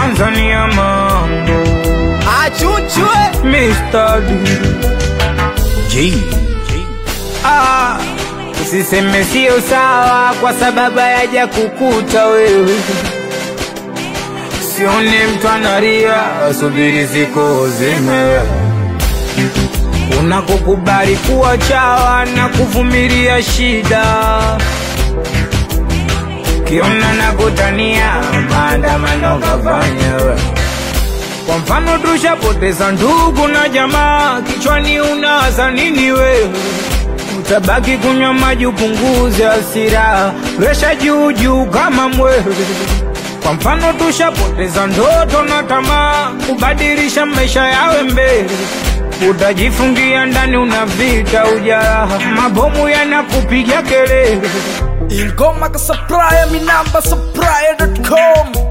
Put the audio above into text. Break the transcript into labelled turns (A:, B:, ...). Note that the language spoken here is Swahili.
A: Tanzania mambo
B: Achuchwe
A: Mr. D. G. Ah, usiseme sio sawa kwa sababu hayaja kukuta wewe. Sione mtu analia, asubiri siku zime unakokubali kuwa chawa na kuvumilia shida, kiona na kutania maandamano kafanya wewe. Kwa mfano tushapoteza ndugu na jamaa, kichwani unawaza nini wewe? Utabaki kunywa maji upunguze hasira, presha juu juu kama mwewe. Kwa mfano tushapoteza ndoto na tamaa, kubadilisha maisha yawe mbele. Utajifungia ndani, una vita ujaraha, mabomu yanakupiga kelele.
B: Ingoma ka supplier, mi namba supplier.com